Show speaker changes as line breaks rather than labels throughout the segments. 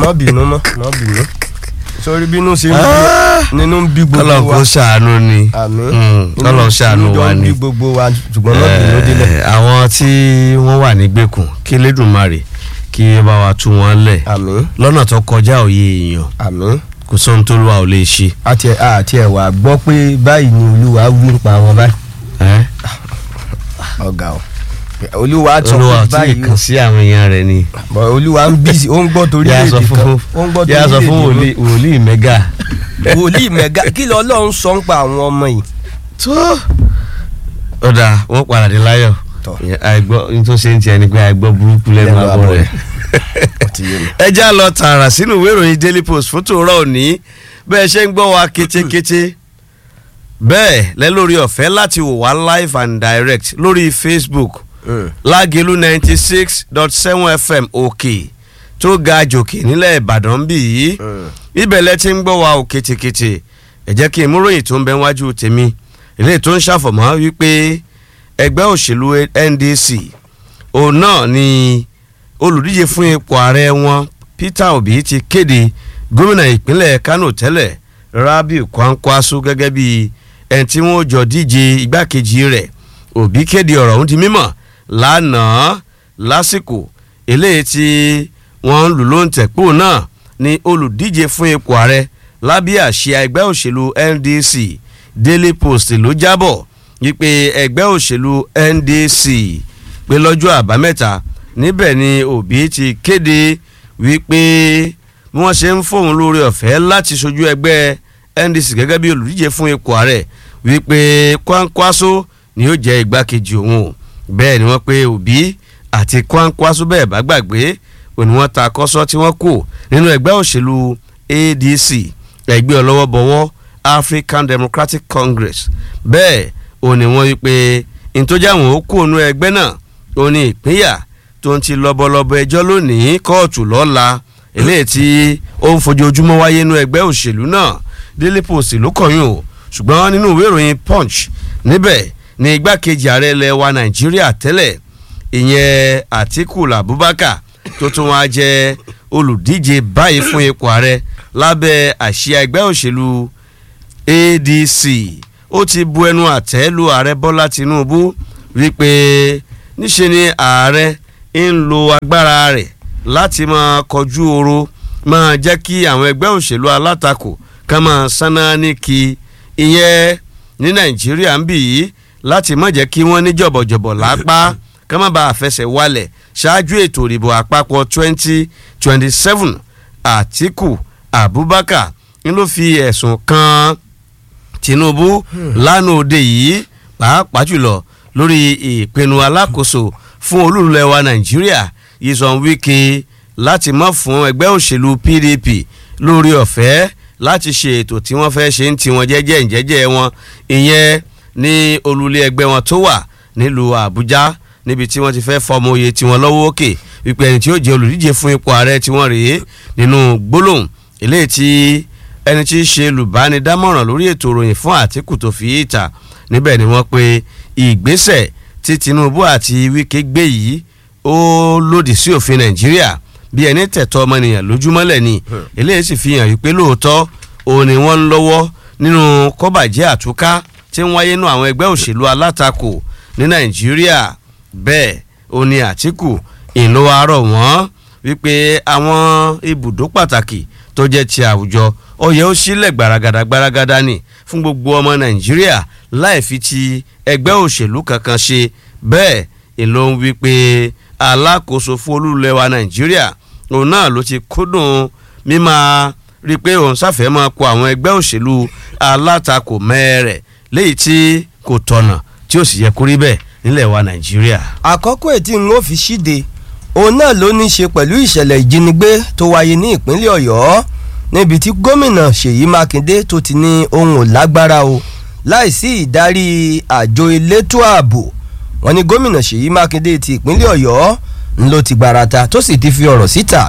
má bínú mọ́ má bínú sórí bínú ṣe ń
Ah.
bí nínú ń bí
kọ́lọ̀
gbogbo
kó
wa
ṣàánú ni
àmín
Mm, kọ́lọ̀ ṣàánú
inú jọ
wa
ń
ni.
bí gbogbo wa ṣùgbọ́n má bínú délẹ̀
Eh, àwọn tí wọ́n wà nígbèkùn kí Elédùmarè kí ó bá wa tú wọn lẹ̀
àmín
lọ́nà tó kọjá òye èèyàn
àmín
kò sóhun tó lù wá ò lè ṣe.
àti ẹ̀ àti ẹ̀ wà gbọ́ pé báyìí ni olúwa wí ń pa wọn báyìí
Eh?
ọ̀gá o olúwa sọ
olúwa
pé
ò tí ì
báyìí
kàn sí àwọn èèyàn rẹ̀ ni.
o olúwa ń bí ó ń gbọ́ torí
yà á
èdè
sọ
kan
fún
ó ń gbọ́ torí
yà á sọ fún
èdè
wòlíì wòlíì mẹ́gà.
kan wòlíì mẹ́ga kí lọ ọlọ́run sọ ń pa àwọn ọmọ yìí
tó ọ̀dà wọ́n padà dé láyọ̀
Tọ́.
Ìyẹn àìgbọ́ ní tó ṣe ń tiẹ̀ ni pé àìgbọ́ burúkú lẹ́nu
Lẹ́nu
abọ́
abọ́
rẹ̀.
ó ti yé mi.
ẹ já lọ tààrà sínú ìwé ìròyìn Daily Post fún tòórọ́ òní bẹ́ẹ̀ ṣe ń gbọ́ wa kétékété bẹ́ẹ̀ lẹ́ lórí ọ̀fẹ́ láti wò wá live and direct lórí Facebook
Mm.
lágẹ̀lú ninety six dot seven fm òkè tó ga jòkè nílẹ̀ Ìbàdàn bí yìí
Mm.
ibẹ̀ lẹ ti ń gbọ́ wa ò kétékété ẹ jẹ́ kí n mú ròyìn tó ń bẹ wájú tèmi eléyìí tó ń ṣàfọ̀mọ́ wípé ẹgbẹ́ òṣèlú NDC òun náà ni olùdíje fún ipò ààrẹ wọn Peter Obi ti kéde gómìnà ìpínlẹ̀ Kano tẹ́lẹ̀ Rabiu Kwankwaso gẹ́gẹ́ bí ẹni tí wọ́n jọ díje igbákejì rẹ̀ Obi kéde ọ̀rọ̀ ọ̀hún di mímọ̀ lánàá lásìkò eléyìí tí wọ́n ń lù ló ń tẹ̀pọ̀ náà ni olùdíje fún ipò ààrẹ lábẹ́ àsíá ẹgbẹ́ òṣèlú NDC Daily Post ló jábọ̀ wípé ẹgbẹ́ òṣèlú NDC pé lọ́jọ́ àbámẹ́ta níbẹ̀ ni Obi ti kéde wípé bí wọ́n ṣe ń fóun lórí ọ̀fẹ́ láti ṣojú ẹgbẹ́ NDC gẹ́gẹ́ bí olùdíje fún ipò ààrẹ wípé Kwankwaso ni yóò jẹ́ igbákejì òun o bẹ́ẹ̀ ni wọ́n pé Obi àti Kwankwaso bẹ́ẹ̀ bá gbàgbé òní wọ́n ta kọ́sọ́ tí wọ́n kù nínú ẹgbẹ́ òṣèlú ADC ẹgbẹ́ ọlọ́wọ́bọwọ́ African Democratic Congress bẹ́ẹ̀ òní wọ́n wípé ìtọ́jà wọn ó kú ònú ẹgbẹ́ náà ó ní ìpínyà tó ń ti lọ́bọ̀lọ́bọ̀ ẹjọ́ lónìí kóòtù lọ́la eléyìí tí ó ń fojoojúmọ́ wáyé nínú ẹgbẹ́ òṣèlú náà Daily Post ló kọ̀yún o ṣùgbọ́n nínú ìwé ìròyìn Punch níbẹ̀ ni igbákejì ààrẹ ilẹ̀ wa Nàìjíríà tẹ́lẹ̀ ìyẹn Àtíkù Abubakar tó tún wá jẹ́ olùdíje báyìí fún ipò ààrẹ lábẹ́ àsíá ẹgbẹ́ òṣèlú ADC ó ti bu ẹnu àtẹ́ lu ààrẹ Bọ́lá Tinubu wípé níṣe ni ààrẹ ń lo agbára rẹ̀ láti máa kọjú oro máa jẹ́ kí àwọn ẹgbẹ́ òṣèlú alátakò ká máa sáná ní kí ìyẹn ní Nàìjíríà ń bì yìí láti má jẹ́ kí wọ́n ní jọ̀bọ̀jọ̀bọ̀ lápá ká má bàa fẹsẹ̀ wálẹ̀ ṣáájú ètò ìdìbò àpapọ̀ twenty twenty seven Àtíkù Abubakar ń ló fi ẹ̀sùn kan Tinubu lánàá òde yìí pàápàá jùlọ lórí ìpinnu alákòóso fún olúlẹ̀ wa Nàìjíríà Nyesom Wike láti má fún ẹgbẹ́ òṣèlú PDP lórí ọ̀fẹ́ láti ṣe ètò tí wọ́n fẹ́ ṣe ń tiwọn jẹ́jẹ́ ìjẹ́jẹ́ wọn ìyẹn ní olùlé ẹgbẹ́ wọn tó wà nílùú Àbújá níbi tí wọ́n ti fẹ́ fọmọ oyè tiwọn lọ́wọ́ òkè wípé ẹni tí ó jẹ́ olùdíje fún ipò ààrẹ tiwọn rèé nínú gbólóhùn eléyìí tí ẹni tí í ṣe olùbánidámọ̀ràn lórí ètò ìròyìn fún Àtíkù tó fi ìta níbẹ̀ ni wọ́n pe ìgbésẹ̀ tí Tinubu àti Wike gbé yìí ó lòdì sí òfin Nàìjíríà bí ẹni tẹ̀tọ́ ọmọnìyàn lójúmọ́lẹ̀ ni eléyìí sì fi hàn wípé lóòótọ́ òun ni wọ́n ń lọ́wọ́ nínú kọ́bàjẹ́ àtúká tí ń wáyé nú àwọn ẹgbẹ́ òṣèlú alátakò ní Nàìjíríà bẹ́ẹ̀ ó ní Àtíkù ìlú arọ̀ wọ́n wípé àwọn ibùdó pàtàkì tó jẹ́ ti àwùjọ ó yẹ ó sílẹ̀ gbaragada gbaragada ni fún gbogbo ọmọ Nàìjíríà láì fi ti ẹgbẹ́ òṣèlú kankan ṣe bẹ́ẹ̀ ìlú ń wípé alákòóso fún olúlẹ̀ wa Nàìjíríà òun náà ló ti kúndùn mímáa rí i pé òun sáfẹ́ máa kó àwọn ẹgbẹ́ òṣèlú alátakò mẹ́rẹ̀ léyìí tí kò tọ̀nà tí ó sì yẹ kó rí bẹ́ẹ̀ nílẹ̀ wa Nàìjíríà.
àkọ́kọ́ ètí n ó fi ṣíde òun náà ló ní í ṣe pẹ̀lú ìṣẹ̀lẹ̀ ìjínigbé tó wáyé ní ìpínlẹ̀ Ọ̀yọ́ níbi tí gómìnà Ṣèyí Mákindé tó ti ní ohun ò lágbára o láìsí ìdarí àjọ elétò ààbò wọn ní gómìnà Ṣèyí Mákindé ti ìpínlẹ̀ Ọ̀yọ́ ń ló ti gbarata tó sì ti fi ọ̀rọ̀ síta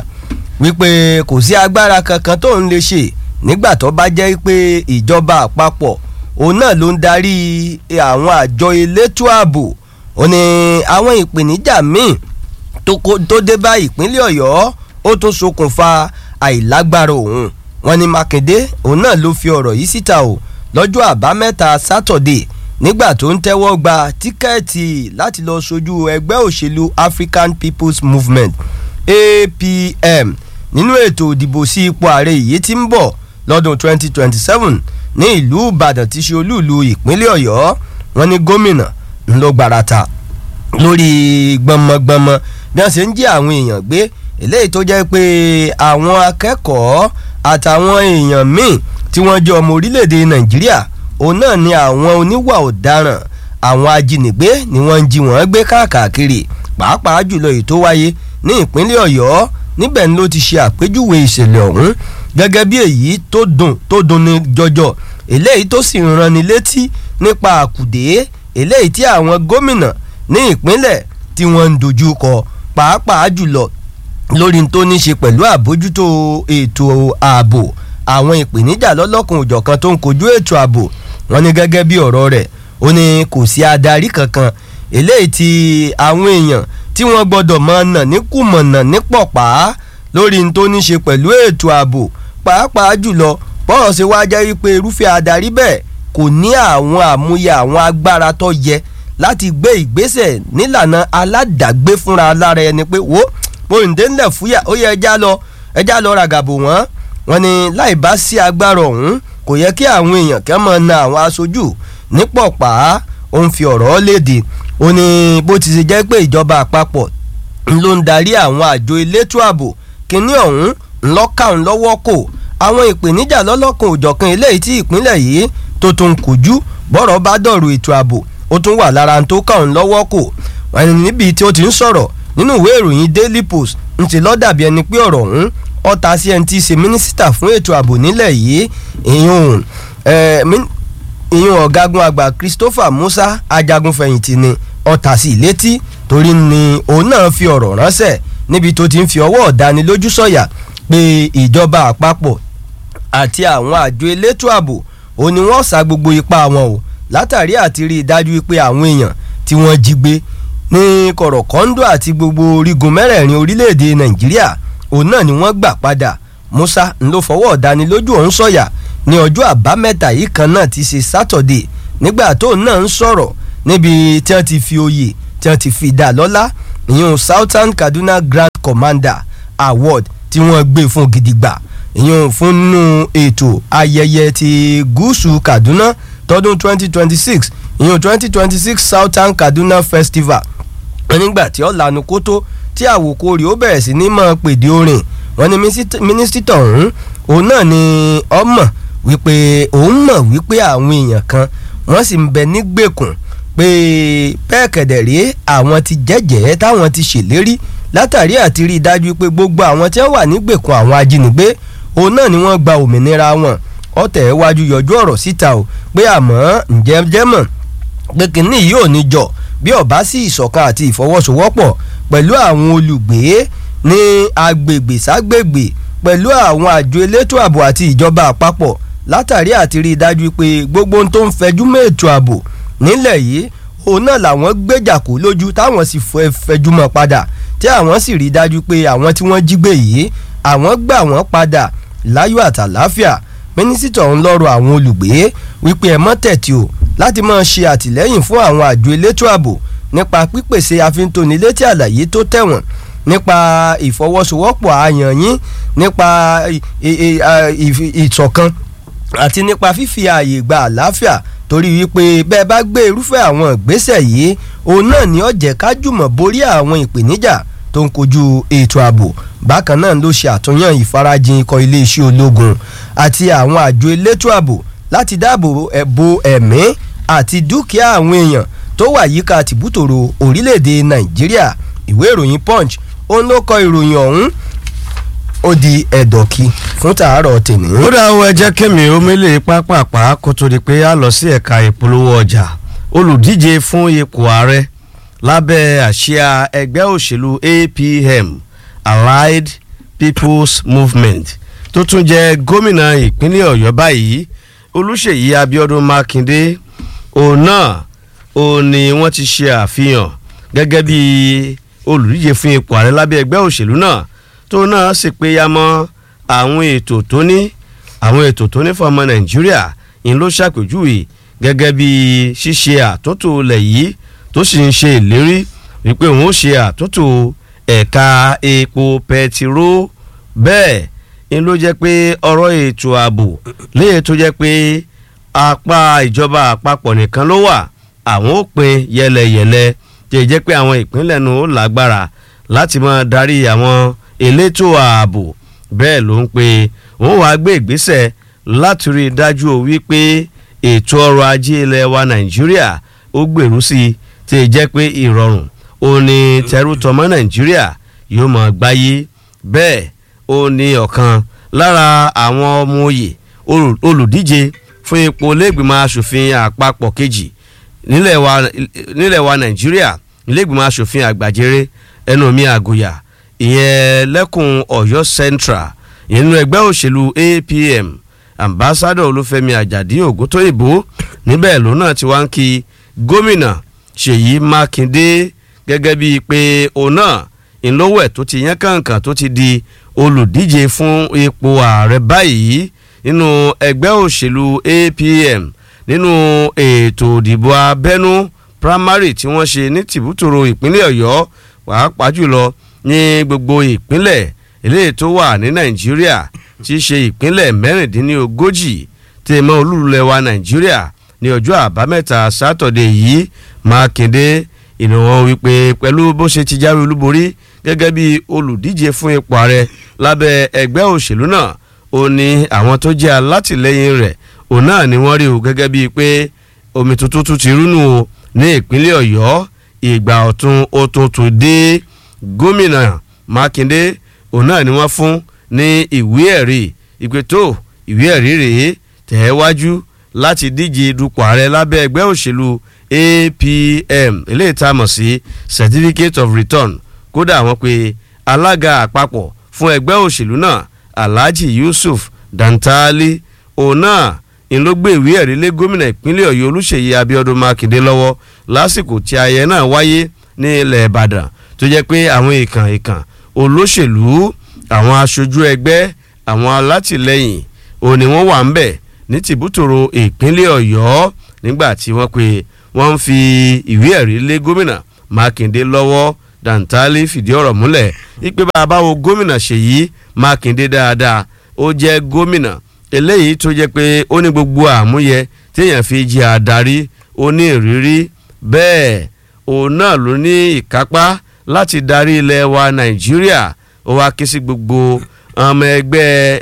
wípé kò sí agbára kankan tó ń lè ṣe nígbà tó bá jẹ́ pé ìjọba àpapọ̀ òun náà ló ń darí àwọn àjọ elétò ààbò ó ní àwọn ìpèníjà míì tó dé bá ìpínlẹ̀ Ọ̀yọ́ ó tún ṣokùnfà àìlágbára òun wọ́n ní Mákindé òun náà ló fi ọ̀rọ̀ yìí síta o lọ́jọ́ àbámẹ́ta sátọ̀dé nígbà tó ń tẹ́wọ́ gba tíkẹ́ẹ̀tì láti lọ sojú ẹgbẹ́ òṣèlú African People's Movement APM nínú ètò ìdìbò sí ipò ààrẹ yìí tí ń bọ̀ lọ́dún 2027 ní ìlú Ìbàdàn tí ṣe olúùlú ìpínlẹ̀ Ọ̀yọ́ wọ́n ní gómìnà ńlọ gbarata lórí gbọmọgbọmọ bí wọ́n ṣe ń jí àwọn èèyàn gbé eléyìí tó jẹ́ pé àwọn akẹ́kọ̀ọ́ àtàwọn èèyàn míì tí wọ́n jẹ́ ọmọ orílẹ̀-èdè Nàìjíríà òun náà ni àwọn oníwà ọ̀daràn àwọn ajínigbé ni wọ́n ń jí wọ́n gbé káàkiri pàápàá jùlọ èyí tó wáyé ní ìpínlẹ̀ Ọ̀yọ́ níbẹ̀ ni ló ti ṣe àpèjúwe ìṣẹ̀lẹ̀ ọ̀hún gẹ́gẹ́ bí èyí tó dùn tó dùn ní jọjọ eléyìí tó sì ń ranni létí nípa àkùdé eléyìí tí àwọn gómìnà ní ìpínlẹ̀ tí wọ́n ń dojú kọ pàápàá jùlọ lórí tó ní ṣe pẹ̀lú àbójútó ètò ààbò àwọn ìpèníjà lọ́lọ́kan òjọ̀kan tó ń kojú ètò ààbò wọn ní gẹ́gẹ́ bí ọ̀rọ̀ rẹ̀ ó ní kò sí adarí kankan eléyìí tí àwọn èèyàn tí wọ́n gbọ́dọ̀ máa nà ní kùmọ̀nà ní pọ̀pá lórí tó ní ṣe pẹ̀lú ètò ààbò pàápàá jùlọ bọ́rọ̀ ṣe wá jẹ́ wípé irúfẹ́ adarí bẹ́ẹ̀ kò ní àwọn àmúyẹ àwọn agbára tó yẹ láti gbé ìgbésẹ̀ nílànà aládàgbé fúnra lára ẹni pé wo bóyìndé ńlẹ̀ fúyà ó yẹ ẹja lọ ẹja lọ ràgàbò wọ́n wọ́n ní láì bá sí agbára ọ̀hún kò yẹ kí àwọn èèyàn kẹ́ mọ̀ na àwọn aṣojú nípọ̀pá ó ń fi ọ̀rọ̀ léde ó ní bó ti ṣe jẹ́ pé ìjọba àpapọ̀ ló ń darí àwọn àjọ elétò ààbò kínní ọ̀hún ńlọ́kàn lọ́wọ́ kò àwọn ìpèníjà lọ́lọ́kan òjọ̀kan eléyìí tí ìpínlẹ̀ yìí tó tún kojú bọ́rọ̀ bá dọ̀rọ̀ ètò ààbò ó tún wà lára tó kàn lọ́wọ́ kò ẹni níbi tí ó ti ń sọ̀rọ̀ nínú ìwé ìròyìn Daily Post ń ti lọ́ dàbí ẹni pé ọ̀rọ̀ ọ̀hún ọ̀tá sí ẹni tí í ṣe mínísítà fún ètò ààbò nílẹ̀ yìí ìyún ìyún ọ̀gágun àgbà Christopher Musa ajagunfẹ̀yìntì ni ọ̀tá sí létí torí ni òun náà fi ọ̀rọ̀ ránṣẹ́ níbi tó ti ń fi ọwọ́ ọ̀dánilójú sọ̀yà pé ìjọba àpapọ̀ àti àwọn àjọ elétò ààbò òun ni wọ́n sa gbogbo ipá wọn o látàrí àti rí i dájú pé àwọn èèyàn tí wọ́n jí gbé ní kọ̀rọ̀kọ́ńdò àti gbogbo orígun mẹ́rẹ̀ẹ̀rin orílẹ̀-èdè Nàìjíríà òun náà ni wọ́n gbà padà Musa ń ló fọwọ́ ọ̀dánilójú ọ̀hún sọ̀yà ní ọjọ́ àbámẹ́ta yìí kan náà ti ṣe sátọ̀dé nígbà tó náà ń sọ̀rọ̀ níbi tí wọ́n ti fi oyè tí wọ́n ti fi dá lọ́lá ìyún Southern Kaduna Grand Commander Award tí wọ́n gbé fún gidigba ìyún fúnnú ètò ayẹyẹ ti gúúsù Kaduna tọdún 2026 ìyún 2026 Southern Kaduna Festival nígbà tí ó lanu kótó tí àwòkọ́ rẹ̀ ó bẹ̀rẹ̀ sí ní máa pèdè orin wọn ni mínísítà ọ̀hún òun náà ni ọmọ wípé òun mọ̀ wípé àwọn èèyàn kan wọ́n sì ń bẹ nígbèkùn pé bẹ́ẹ̀ kẹ̀dẹ̀ rèé àwọn ti jẹ́jẹ́ táwọn ti ṣèlérí látàrí àti rí i dájú pé gbogbo àwọn tí wọ́n wà nígbèkùn àwọn ajínigbé òun náà ni wọ́n gba òmìnira wọn ọ̀tẹ̀ wájú yọjú ọ̀rọ̀ síta o pé àmọ́ ǹjẹ́ jẹ́ mọ̀ pé kínní yìí ò ní jọ bí ọ̀bá sí ìṣọ̀kan àti ìfọwọ́sowọ́pọ̀ pẹ̀lú àwọn olùgbé ní agbègbè ságbègbè pẹ̀lú àwọn àjọ elétò ààbò àti ìjọba àpapọ̀ látàrí àti rí i dájú pé gbogbo ohun tó ń fẹjú mọ́ ètò ààbò nílẹ̀ yìí òun náà làwọn gbéjà kó lójú táwọn sì fẹjú mọ́ padà tí àwọn sì rí i dájú pé àwọn tí wọ́n jí gbé yìí àwọn gbà wọ́n padà láyọ̀ àtàláfíà mínísítà ọ̀hún lọ́rọ̀ àwọn olùgbé wípé ẹ mọ́ tẹ̀tì o láti máa ṣe àtìlẹ́yìn fún àwọn àjọ elétò ààbò nípa pípèsè àfintónilétí àlàyé tó tẹ̀wọ̀n nípa ìfọwọ́sowọ́pọ̀ àyàn yín nípa ìṣọ̀kan àti nípa fífi ààyè gba àlàáfíà torí wípé bẹ́ẹ̀ bá gbé irúfẹ́ àwọn ìgbésẹ̀ yìí òun náà ni ó jẹ́ ká jùmọ̀ borí àwọn ìpèníjà tó ń kojú ètò ààbò bákan náà ló ṣe àtúnyàn ìfarajìn ikọ̀ iléeṣẹ́ ológun àti àwọn àjọ elétò ààbò láti dáàbò bo ẹ̀mí àti dúkìá àwọn èèyàn tó wà yíká tìbútòrò orílẹ̀-èdè nàìjíríà ìwé ìròyìn punch òun ló kọ ìròyìn ọ̀hún ó di ẹ̀dọ̀kí fún tàárọ̀ tèmi.
ó dá owó ẹjẹ́ kẹ́mi omílẹ̀ pápápá kó tó di pé a lọ sí ẹ̀ka ìpolówó ọjà olùdíje fún ipò ààrẹ lábẹ́ àsíá ẹgbẹ́ òṣèlú APM Allied People's Movement tó tún jẹ́ gómìnà ìpínlẹ̀ Ọ̀yọ́ báyìí Olúṣèyí Abíọ́dún Mákindé òun náà òun ni wọ́n ti ṣe àfihàn gẹ́gẹ́ bí olùdíje fún ipò ààrẹ lábẹ́ ẹgbẹ́ òṣèlú náà tó náà sì pé ya mọ́ àwọn ètò tó ní àwọn ètò tó ní fún ọmọ nàìjíríà ń ló ṣàpèjúwe gẹ́gẹ́ bí ṣíṣe àtúntò ilẹ̀ yìí tó sì ń ṣe ìlérí wípé òun ó ṣe àtúntò ẹ̀ka epo pẹtiró bẹ́ẹ̀ ń ló jẹ́ pé ọ̀rọ̀ ètò ààbò léyìí tó jẹ́ pé apá ìjọba àpapọ̀ nìkan ló wà àwọn ó pín yẹlẹyẹlẹ tí jẹ́ pé àwọn ìpínlẹ̀ nu ó lágbára láti máa darí àwọn elétò ààbò bẹ́ẹ̀ ló ń pe òun wàá gbé ìgbésẹ̀ láti rí i dájú o wípé ètò ọrọ̀ ajé ilẹ̀ wa nàìjíríà ó gbèrú sí i tí jẹ́ pé ìrọ̀rùn ó ní tẹrútọmọ nàìjíríà yóò máa gbáyé bẹ́ẹ̀ ó ní ọ̀kan lára àwọn ọmọ òye olùdíje fún ipò lẹ́gbìmọ̀ asòfin àpapọ̀ kejì nílẹ̀ wa nílẹ̀ wa nàìjíríà lẹ́gbìmọ̀ asòfin àgbàjẹrẹ ẹnu mi àgùyà ìyẹn lẹ́kùn ọ̀yọ́ central nínú ẹgbẹ́ òṣèlú apm ambassadọ olúfẹ́mi àjàdí ògúntóyìnbó níbẹ̀ ló náà ti wá ń kí gómìnà ṣèyí mákindé gẹ́gẹ́ bíi pé òun náà ìlówẹ̀ tó ti yán kàǹkàn tó ti di olùdíje fún ipò ààrẹ báyìí nínú ẹgbẹ́ òṣèlú apm nínú ètò ìdìbò abẹ́nú primary tí wọ́n ṣe ní tìbútòrò ìpínlẹ̀ ọ̀yọ́ pàápàá jùlọ ní gbogbo ìpínlẹ̀ eléyìí tó wà ní nàìjíríà tí í ṣe ìpínlẹ̀ mẹ́rìndínlógójì tí ẹ mọ́ olúlulẹ̀ wa nàìjíríà ní ọjọ́ àbámẹ́ta sátọ̀dẹ̀ yìí mákindé ìnáwó wípé pẹ̀lú bó ṣe ti jáwé olúborí gẹ́gẹ́ bí olùdíje fún ipò ààrẹ lábẹ́ ẹgbẹ́ òṣèlú náà ó ní àwọn tó jẹ́ alátìlẹyìn rẹ̀ òun náà ni wọ́n rí o gẹ́gẹ́ bíi pé omi tuntun tún ti rúnú o ní ìpínlẹ̀ ọ̀yọ́ ìgbà ọ̀tun ó tún tún dé gómìnà mákindé òun náà ni wọ́n fún ní ìwé ẹ̀rí ìpè tó ìwé ẹ̀rí rèé tẹ̀ ẹ́ wájú láti díje dupò ààrẹ lábẹ́ ẹgbẹ́ òṣèlú apm eléyìí tá a mọ̀ sí certificate of return kódà wọ́n pe alága àpapọ̀ fún ẹgbẹ́ òṣèlú náà alhaji yusuf dantali òun náà ń ló gbé ìwé ẹ̀rí lé gómìnà ìpínlẹ̀ ọ̀yọ́ olùṣèyí abiodun makinde lọ́wọ́ lásìkò tí ayẹyẹ náà wáyé ní ilẹ̀ ìbàdàn tó jẹ́ pé àwọn ìkàn ìkàn olóṣèlú àwọn aṣojú ẹgbẹ́ àwọn alátìlẹyìn òun ni wọ́n wà ń bẹ̀ ní tìbútòrò ìpínlẹ̀ ọ̀yọ́ nígbà tí wọ́n pe wọ́n ń fi ìwé ẹ̀rí lé gómìnà mákindé lọ́wọ́ dantali fìdí ọ̀rọ̀ múlẹ̀ ipe bàbá wo gómìnà ṣèyí mákindé dáadáa ó jẹ́ gómìnà eléyìí tó jẹ́ pé ó ní gbogbo àmúyẹ téèyàn fi jẹ́ adarí ó ní ìrírí bẹ́ẹ̀ òun náà ló ní ìkápá láti darí ilẹ̀ wa nàìjíríà ó wá ké sí gbogbo ọmọ ẹgbẹ́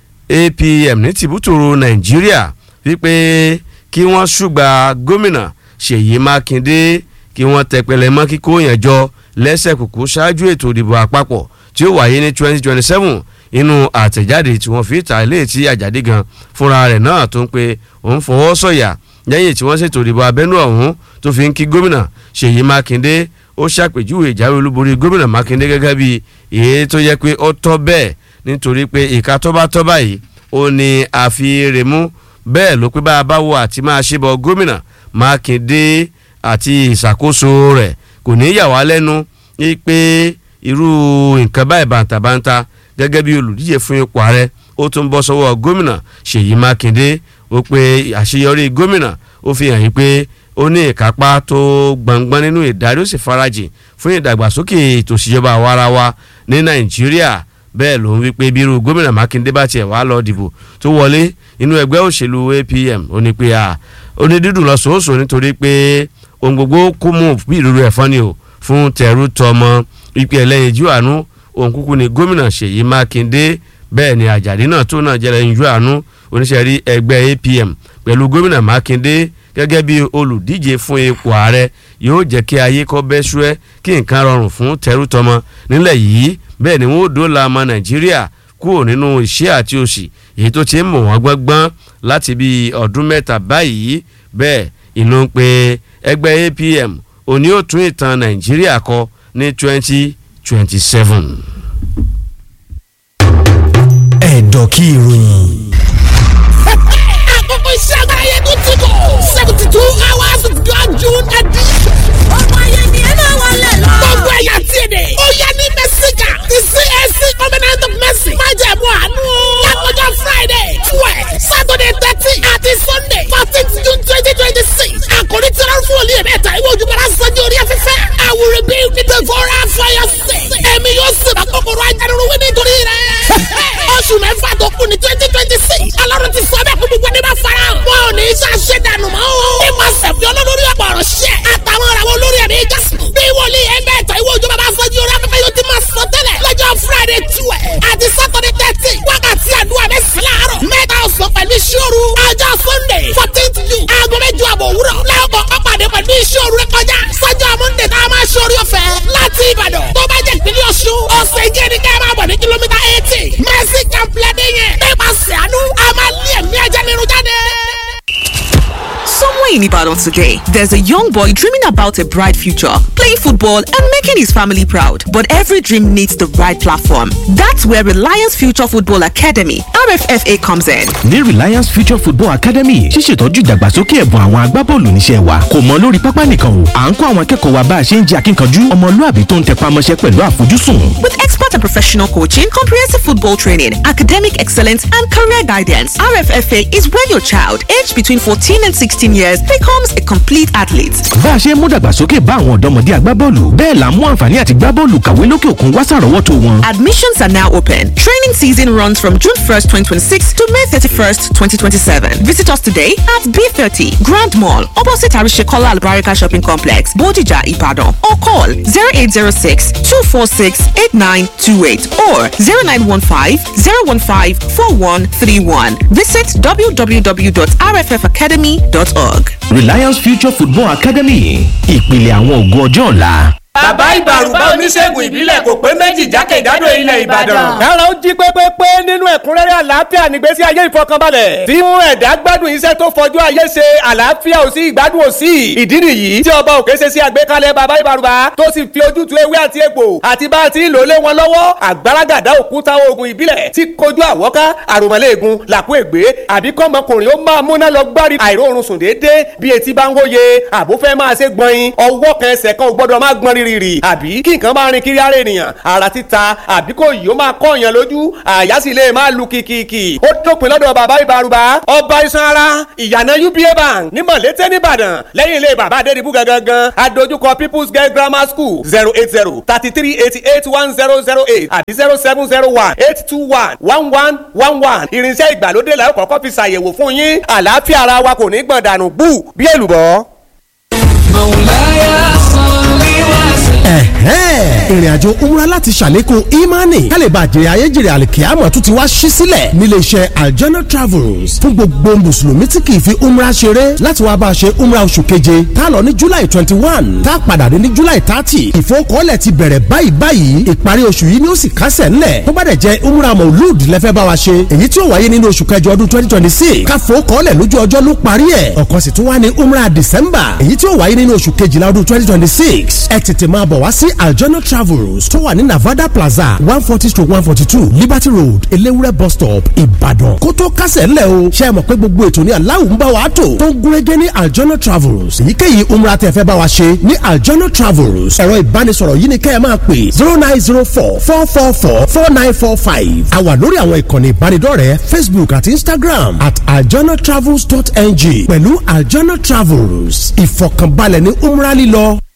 apm ní tìbútòrò nàìjíríà wípé kí wọ́n ṣùgbà gómìnà ṣèyí mákindé kí wọ́n tẹpẹlẹ mọ́ kíkó yẹn jọ lẹ́sẹ̀ kùkú ṣáájú ètò ìdìbò àpapọ̀ tí ó wáyé ní twenty twenty seven inú àtẹ̀jáde tí wọ́n fi ta ilé tí àjàdí gan fúnra rẹ̀ náà tó ń pe òun fọwọ́ sọ̀yà lẹ́yìn tí wọ́n ṣètò ìdìbò abẹ́nú ọ̀hún tó fi ń kí gómìnà ṣèyí mákindé ó ṣàpèjúwe ìjáwé olúborí gómìnà mákindé gẹ́gẹ́ bí èyí tó yẹ pé ó tọ́ bẹ́ẹ̀ nítorí pé ìka tó bá tọ́ báyìí ó ní àfihàn mú bẹ́ẹ̀ ló pé bá a bá wo àti máa ṣe bọ gómìnà mákindé àti ìṣàkóso rẹ̀ kò ní yà wá lẹ́nu pé irú nǹkan báyìí bàǹtàbàǹtà gẹ́gẹ́ bí olùdíje fún ipò ààrẹ ó tún bọ́ sọ́wọ́ gómìnà ṣèyí mákindé ó pé àṣeyọrí gómìnà ó fi hàn yín pé ó ní ìkápá tó gbọ̀ngbọ́n nínú ìdarí ó sì farajìn fún ìdàgbàsókè ètò ìṣèjọba àwarawa ní nàìjíríà bẹ́ẹ̀ ló ń wí pé bírú gómìnà mákindé bá tiẹ̀ wá lọ dìbò tó wọlé inú ẹgbẹ́ òṣèlú apm ó ní pé à ó ní dídùn lọ sòósò nítorí pé ohun gbogbo kó mú bí ìrúru ẹ̀fọn ni o fún tẹ̀rù tọmọ ipe ẹlẹ́yinjú àánú òun kúkú ni gómìnà ṣèyí mákindé bẹ́ẹ̀ ni àjàdí náà tó náà jẹ́ ẹlẹ́yinjú àánú oníṣẹ́ rí ẹgbẹ́ apm pẹ̀lú gómìnà mákindé gẹ́gẹ́ bí olùdíje fún ipò ààrẹ yóò jẹ́ kí ayé kọ́ bẹ́ ṣúẹ́ kí nǹkan rọrùn fún tẹ̀rù tọmọ nílẹ̀ yìí bẹ́ẹ̀ ni wọ́n ó dóòlà ọmọ nàìjíríà kúrò nínú ìṣẹ́ àti òṣì èyí tó ti ń mọ̀ wọ́n gbọ́ngbọ́n láti bí ọdún mẹ́ta báyìí bẹ́ẹ̀ ìlú ń pe ẹgbẹ́ apm òní ó tún ìtàn nàìjíríà kọ ní twenty twenty seven.
ẹ̀dọ̀ kí ìròyìn.
àkókò iṣẹ́ àgbáyé tó ti kọ̀ seventy two hours of God June edition. ọmọ ayé ni ẹ máa wọlé lọ. gbogbo ẹ̀yà tí èdè. ó yẹ ní mẹ́síkà ti CAC covenant of mercy. májẹ̀mú àánú. oṣù mẹ́fà tó kù ní twenty twenty six ọlọ́run ti sọ bẹ́ẹ̀ kó gbogbo ẹni bá fara hàn. wọn ò ní í ṣàṣẹ dànù mọ́ o. nípasẹ̀ fi olólórí ọ̀pọ̀ ọ̀rọ̀ ṣẹ́ àtàwọn ìràwọ̀ olórí ẹ̀mí jásùn. bí wòlíì ẹgbẹ́ ẹ̀tọ́ ìwé òjò bàbá fọ́jú orí afẹ́fẹ́ yóò ti máa sọ tẹ́lẹ̀ lọ́jọ́ friday twelve àti saturday thirteen wákàtí àdúrà mẹ́sàn-án láàárọ̀ mẹ́ta ọ̀sán pẹ̀lú ìṣòro ọjọ́ sunday fourteenth june aago mẹ́jọ àbọ̀ òwúrọ̀ lẹ́ọ̀kọ̀ ọ̀pàdé pẹ̀lú ìṣòro rẹ kọjá sọ́jọ́ monday tá a máa ṣòro ọ̀fẹ́ láti ìbàdàn tó bá jẹ́ ìpínlẹ̀ ọ̀ṣun ọ̀sẹ̀ ìjẹ́ ni ká máa bọ̀ ní kìlómítà eighty mercy camp lẹ́dẹ̀yẹn nípasẹ̀ àánú a máa lé ẹ̀mí ẹ̀jẹ̀ nínú jáde.
Somewhere in Ibadan today, there's a young boy dreaming about a bright future, playing football and making his family proud. But every dream needs the right platform. That's where Reliance Future Football Academy, RFFA, comes in.
ní Reliance Future Football Academy ṣíṣètọ́jú ìdàgbàsókè ẹ̀bùn àwọn agbábọ́ọ̀lù níṣẹ́ wa kò mọ lórí pápá nìkan o à ń kọ́ àwọn akẹ́kọ̀ọ́ wa bá a ṣe ń jẹ́ akínkanjú ọmọlúàbí tó ń tẹpá mọ́ṣẹ́ pẹ̀lú àfojúsùn.
With expert and professional coaching, comprehensive football training, academic excellence, and career guidance, RFFA is where your child, aged between 14 and 16 years, becomes a complete athlete.
bá a ṣe ń mú dàgbàsókè bá àwọn ọ̀dọ́mọdé agbábọ́ọ̀lù bẹ́ẹ̀ là ń mú àǹfààní àti gbábọ́ọ̀lù kàwé lókè òkun wá sàrọ́wọ́tò wọn.
Admissions are now open. Training season runs from June 1st, 2026 to May 31st, 2027. Visit us today at B30 Grand Mall, opposite Arishekola Albarika Shopping Complex, Bodija, Ibadan, or call 0806 246 8928 or 0915 015 4131. Visit www.rffacademy.org.
Reliance Future Football Academy ìpìlẹ̀ àwọn ògo ọjọ́ ọ̀la.
bàbá ìbàrùbá oníṣègùn ìbílẹ̀ kò pé méjì jákèjádò ilẹ̀ ìbàdàn.
kára ó jí pépépé nínú ẹ̀kúnrẹ́rẹ́ àlàáfíà nígbésí ayé ìfọkànbalẹ̀ tí mú ẹ̀dá gbádùn iṣẹ́ tó fojú ayé ṣe àlàáfíà ò sí ìgbádùn ò sí ìdí nìyí tí ọba òkè ṣe sí àgbékalẹ̀ bàbá ìbàrùbá tó sì fi ojútùú ewé àti egbò àti bá a ti ń lò lé wọn lọ́wọ́ àgbàràgàdá òkúta oògùn ìbílẹ̀ tí kojú àwọ́ká àròmọ́lẹ́ẹ̀gùn làkú ègbé àbí kọ́mọkùnrin ó máa múná lọ gbárí àìróorun sùn déédéé bí etí bá ń wóye àbúfẹ́ máa ṣe gbọ̀nyin ọwọ́ kan ẹsẹ̀ kan ò gbọ́dọ̀ máa gbọ́n rírì àbí kí nǹkan máa rin kiri ara ènìyàn ara títa àbí kò yìí ó máa kọ́ èèyàn lójú àyà sì lè máa lu kìkìkì ó dópin lọ́dọ̀ bàbá ìbárúbá ọba iṣan ara ìyànà uba bank ní mọ̀lété nìbàdàn lẹ́yìn ilé bàbá adédìbú gangan adójúkọ people's girl grammar school zero eight zero thirty three eighty eight one zero zero eight àbí zero seven zero one eight two one one one one one irinṣẹ́ ìgbàlódé la ó kọ́kọ́ fi ṣàyẹ̀wò fún yín àlàáfíà ara wa kò ní gbọ̀n dànù bú bí èlùbọ́.
ẹ̀hẹ́n ìrìn àjò umra láti ṣàlékún imani kálíbà jèrè ayéjèrè àlìkíyàmọ̀ tún ti wá ṣí sílẹ̀ nílé iṣẹ́ aljana travels fún gbogbo mùsùlùmí tí kì í fi umra ṣeré láti wá bá a ṣe umra oṣù keje tá a lọ ní july twenty one tá a padà dé ní july thirty ìfowókọ́lẹ̀ ti bẹ̀rẹ̀ báyìí báyìí ìparí oṣù yìí ni ó sì kásẹ̀ ńlẹ̀ tó bá dẹ̀ jẹ́ umra maulud lẹ́fẹ́ bá wa ṣe èyí tí ó wáyé nínú oṣù kẹjọ ọdún twenty twenty six káfowókọ́lẹ̀ lójú ọjọ́ ló parí ẹ̀ ọ̀kan sì tún wá ní umra december èyí tí ó wáyé nínú oṣù kejìlá ọdún twenty twenty six ẹ tètè máa bọ̀ wá sí aljana travels tó wà ní navada plaza one forty stroke one forty two liberty road elewure bus stop ìbàdàn kó tó kásẹ̀ ńlẹ̀ o ṣe é mọ̀ pé gbogbo ètò ní aláwọ̀ ń bá wa tò tó ń gúnrégé ní aljana travels èyíkéyìí umra tẹ́ fẹ́ bá wa ṣe ní aljana travels ẹ̀rọ ìbánisọ̀rọ̀ yìí ni kẹ́ ẹ máa pè zero nine zero four four four four four nine four five a wà lórí àwọn ìkànnì ìbánidọ́rẹ̀ẹ́ facebook àti instagram at aljanatravels.ng pẹ̀lú aljana travels ìfọ̀kànbalẹ̀ ní umra lílọ